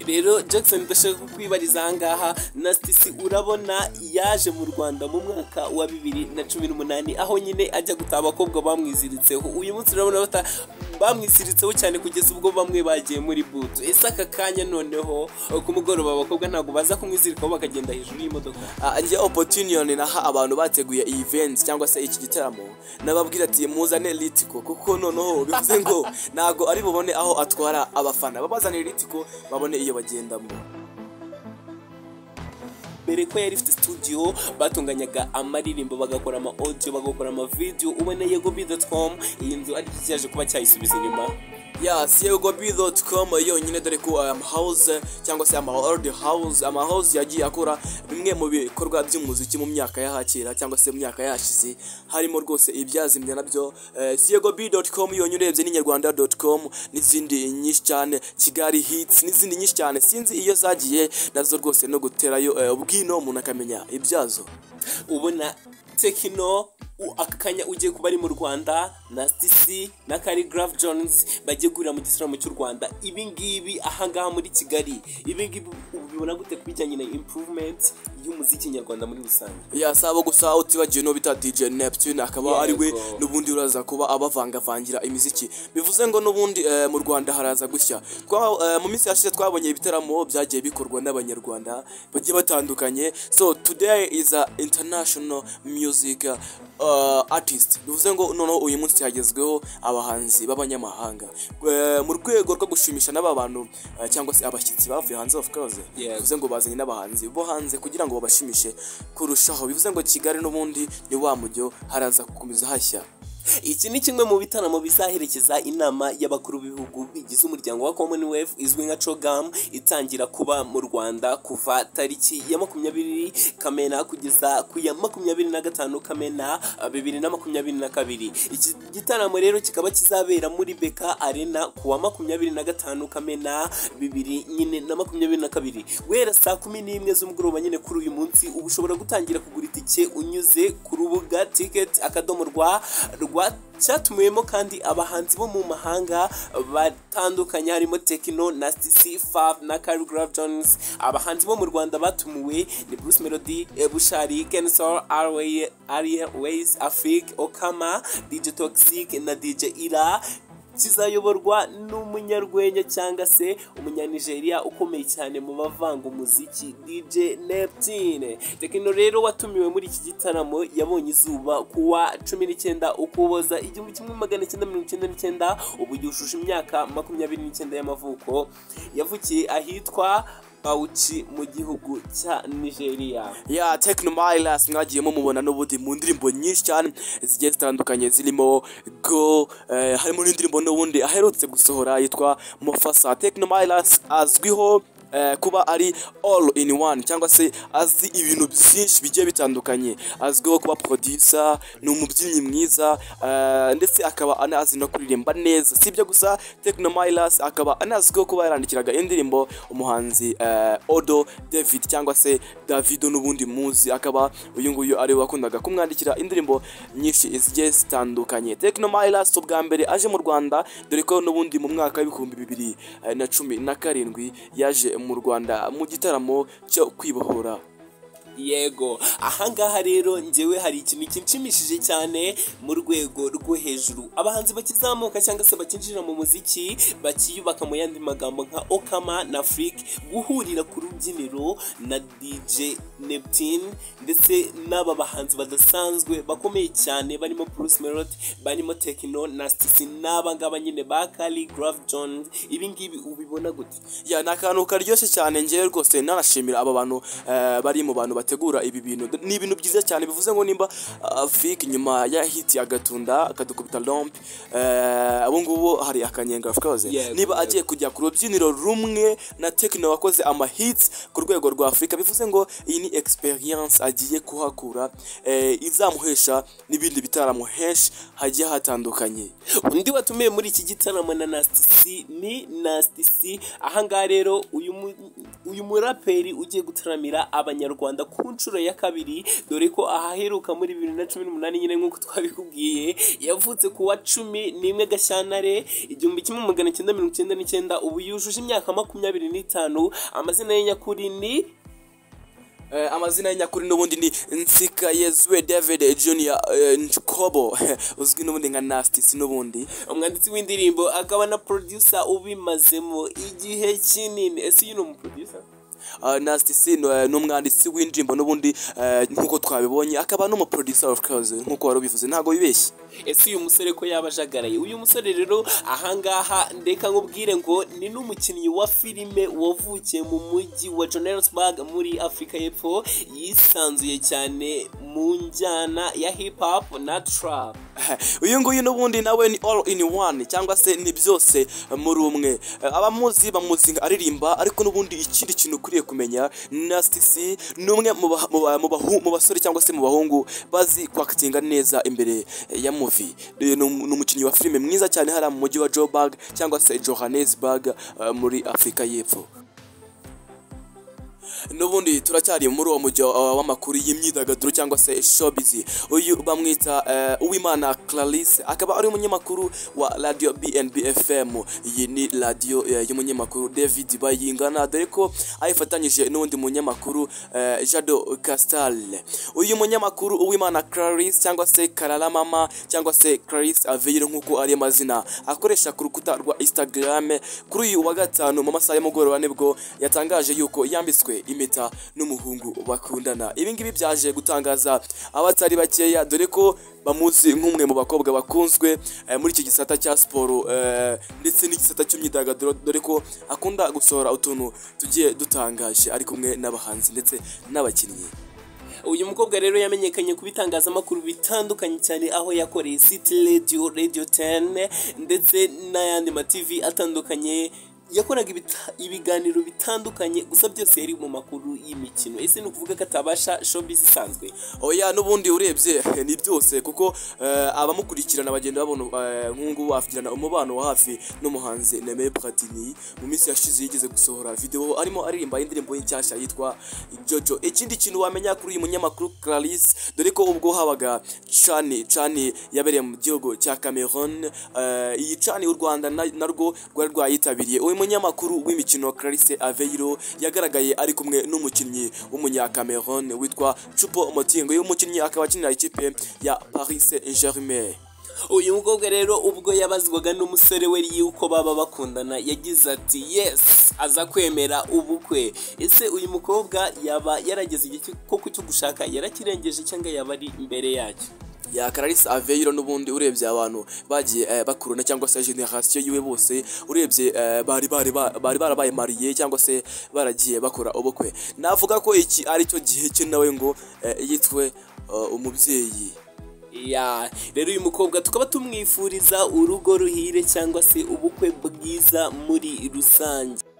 rero Jackson ndashaka kukwibariza ahangaha nasitisi urabona yaje mu rwanda mu mwaka wa bibiri na cumi n'umunani aho nyine ajya gutaha abakobwa bamwiziritseho uyu munsi urabona bata- bamwisiritseho cyane kugeza ubwo bamwe bagiye muri butu ese aka kanya noneho ku mugoroba abakobwa ntabwo baza kumwizirikaho bakagenda hejuru y'imodoka Ah, njye opportunity naha abantu bateguye iyi event cyangwa se iki gitaramo nababwira ati muzane litiko kuko noneho bivuze ngo ntago ari bubone aho atwara abafana babazanire litiko babone iyo bagendamo mbere ko yari ifite studio batunganyaga amaririmbo bagakora ama audio bagakora ama video ubona yegobi.com iyi nzu ariko cyaje kuba cyayisubiza inyuma yes yegobi.com yonyine dore ko aya house cyangwa se ama old house ama house yagiye akora bimwe mu bikorwa by'umuziki mu myaka ya hakera cyangwa se mu myaka yashize harimo rwose ibyazimye nabyo eh, yegobi.com yonyine urebye ni nyarwanda.com n'izindi nyinshi cyane kigali hits n'izindi nyinshi cyane sinzi iyo zagiye nazo rwose no guterayo eh, ubwino umuntu akamenya ibyazo ubona tekino u- aka kanya ugiye kuba ari mu rwanda na stc na carigraph jones bagiye guhurira mu gitaramo cy'u rwanda ibi ngibi ahangaha muri kigali ibi ngibi ubibona gute ku bijyanye na improvement y'umuziki nyarwanda muri rusange yasaba gusa utibagiwe n'uwo bita DJ Neptune akaba Yego. ari we n'ubundi uraza kuba abavangavangira imiziki bivuze ngo n'ubundi eh, mu Rwanda haraza gushya Twa- eh, mu minsi yashize twabonye ibitaramo byagiye bikorwa n'abanyarwanda bagiye batandukanye so today is a international music uh, artist bivuze ngo noneho uyu munsi hagezweho abahanzi b'abanyamahanga Eh, mu rwego rwo gushimisha n'aba bantu eh, cyangwa se abashyitsi bavuye hanze of course Yego. bivuze ngo bazanye n'abahanzi bo hanze kugira ngo babashimishe kurushaho bivuze ngo kigali n'ubundi ni wa mujyo haraza gukomeza hashya iki ni kimwe mu bitaramo bizaherekeza inama y'abakuru b'ibihugu bigize umuryango wa commonwealth izwi nka cogam itangira kuba mu rwanda kuva tariki ya makumyabiri kamena kugeza ku ya makumyabiri na gatanu kamena ah, bibiri na makumyabiri na kabiri iki gitaramo rero kikaba kizabera muri beka arena ku wa makumyabiri na gatanu kamena bibiri nyine na makumyabiri na kabiri guhera saa kumi n'imwe z'umugoroba nyine kuri uyu munsi uba ushobora gutangira kugura itike unyuze ku rubuga ticket akadomo rwa rwa cyatumiwemo kandi abahanzi bo mu mahanga batandukanye harimo tekino na stc fav na carigraph jones abahanzi bo mu rwanda batumiwe ni bruce melody eh, bushari kensor airways afrik okama dj toxic na dj ira kizayoborwa n'umunyarwenya cyangwa se umunyanigeriya ukomeye cyane mu bavanga umuziki DJ Neptune Tekino rero watumiwe muri iki gitaramo yabonye izuba ku wa cumi n'icyenda ukuboza igihumbi kimwe magana cyenda mirongo icyenda n'icyenda ubu yujuje imyaka makumyabiri n'icyenda y'amavuko yavukiye ahitwa Bauchi mu gihugu cya Nigeria ya Tekno Miles mwagiye mumubona n'ubundi mu ndirimbo nyinshi cyane zigiye zitandukanye zirimo go eh, harimo n'indirimbo n'ubundi aherutse gusohora yitwa Mofasa Tekno Miles azwiho eh, kuba ari all in one cyangwa se azi ibintu byinshi bigiye bitandukanye azwiho kuba producer ni umubyinnyi mwiza eh, ndetse akaba anazi no kuririmba neza si ibyo gusa Tekno Miles akaba anazwiho kuba yarandikiraga indirimbo umuhanzi eh, Odo David cyangwa se Davido n'ubundi muzi akaba uyu nguyu ari we wakundaga kumwandikira indirimbo nyinshi zigiye zitandukanye Tekno Miles ubwa mbere aje mu Rwanda dore ko n'ubundi mu mwaka w'ibihumbi bibiri eh, na cumi na karindwi yaje mu Rwanda mu gitaramo cyo kwibohora yego ahangaha rero njyewe hari ikintu kinshimishije cyane mu rwego rwo hejuru abahanzi bakizamuka cyangwa se bakinjira mu muziki bakiyubaka mu yandi magambo nka okama na afurike guhurira ku rubyiniro na dj neptune ndetse n'aba bahanzi badasanzwe bakomeye cyane barimo bruce melot barimo tekino na stisi n'aba ngaba nyine ba kali graf jones ibi ngibi ubibona gute ya ni akantu karyoshye cyane ngewe rwose nanashimira aba bantu eh, bari mu bantu bategura ibi bintu ni ibintu byiza cyane bivuze ngo nimba afurika nyuma ya hiti agatunda akadukubita rompe abo ngubu hari akanyenga of course Yego, niba agiye kujya ku rubyiniro rumwe na tekino wakoze ama hits ku rwego rwa afurika bivuze ngo iyi ni experience agiye kuhakura eh, izamuhesha n'ibindi bitaramo henshi hagiye hatandukanye undi watumiwe muri iki gitaramo na nasitisi ni nasitisi ahangaha rero uyu mu- uyu muraperi ugiye gutaramira abanyarwanda ku nshuro ya kabiri dore ko ahaheruka muri bibiri na cumi n'umunani nyine nk'uko twabikubwiye yavutse ku wa cumi n'imwe gashya cyantare igihumbi kimwe magana cyenda mirongo icyenda n'icyenda ubu yujuje imyaka makumyabiri n'itanu amazina ye nyakuri ni Eh, amazina ye nyakuri n'ubundi ni nsika yezwe david junior eh, nkobo uzwi n'ubundi nka nastis n'ubundi umwanditsi w'indirimbo akaba na producer ubimazemo igihe kinini ese uyu ni umuproducer uh, nastis ni eh, ni umwanditsi w'indirimbo n'ubundi eh, nk'uko twabibonye akaba n'umuproducer of course nk'uko wari ubivuze ntabwo wibeshye ese uyu musore ko yaba ajagaraye uyu musore rero ahangaha ndeka nkubwire ngo ni n'umukinnyi wa filime wavukiye mu mujyi wa johannesburg muri afurika y'epfo yisanzuye cyane mu njyana ya hip hop na trap uyu nguyu n'ubundi nawe ni all in one cyangwa se ni byose muri umwe abamuzi bamuzi nka aririmba ariko n'ubundi ikindi kintu ukwiriye kumenya nasitisi ni umwe mu ba- mu ba- mu bahu- mu basore cyangwa se mu bahungu bazi kwakatinga neza imbere ya muvi ni ni umukinnyi wa filime mwiza cyane hariya mu mujyi wa joburg cyangwa se johannesburg eh, muri afurika y'epfo n'ubundi turacyari muri uwo mujyi wa- w'amakuru y'imyidagaduro cyangwa se showbiz uyu bamwita eh, uwimana clarisse akaba ari umunyamakuru wa radio bnb fm iyi ni radio eh, y'umunyamakuru david bayingana dore ko ayifatanyije n'undi munyamakuru eh, jado castal uyu munyamakuru uwimana clarisse cyangwa se karara mama cyangwa se clarisse aveyiro nk'uko ari amazina akoresha ku rukuta rwa instagram kuri uyu wa gatanu mu masaha y'umugoroba nibwo yatangaje yuko yambitswe impeta n'umuhungu bakundana ibi ngibi byaje gutangaza abatari bakeya dore ko bamuzi nk'umwe mu bakobwa bakunzwe eh, muri iki gisata cya siporo eh, ndetse n'igisata cy'imyidagaduro dore ko akunda gusohora utuntu tugiye dutangaje ari kumwe n'abahanzi ndetse n'abakinnyi uyu mukobwa rero yamenyekanye ku bitangazamakuru bitandukanye cyane aho yakoreye city radio radio 10 ndetse n'ayandi ma tv atandukanye yakoraga ibita- ibiganiro bitandukanye gusa byose yari mu makuru y'imikino ese ni ukuvuga ko atabasha showbiz isanzwe oya n'ubundi urebye ni byose kuko eh, abamukurikirana bagenda babona eh, nk'ubu bafitana umubano wa hafi n'umuhanzi Neme Platini mu minsi yashize yigeze gusohora video arimo aririmba indirimbo ye nshyashya yitwa Jojo ikindi kintu wamenya kuri uyu munyamakuru Clarisse dore ko ubwo habaga cani cani yabereye mu gihugu cya Cameroon eh, iyi cani u Rwanda na- narwo rwari rwayitabiriye uyu munyamakuru w'imikino Clarisse Aveiro yagaragaye ari kumwe n'umukinnyi w'umunyakamerone witwa Chupo Motingo uyu mukinnyi akaba akinira ikipe ya Paris Saint-Germain uyu mukobwa rero ubwo yabazwaga n'umusore we yuko baba bakundana yagize ati yes aza kwemera ubukwe ese uyu mukobwa yaba yarageze igihe cyo- koko cyo gushaka yarakirengeje cyangwa yaba ari imbere yacyo ya Clarisse Aveiro n'ubundi urebye abantu bagiye eh, bakuruna cyangwa se generation yiwe bose urebye eh, bari bari ba- bari barabaye mariye cyangwa se baragiye bakora ubukwe navuga ko iki ari cyo gihe cye nawe ngo eh, yitwe eh, umubyeyi ya rero uyu mukobwa tukaba tumwifuriza urugo ruhire cyangwa se ubukwe bwiza muri rusange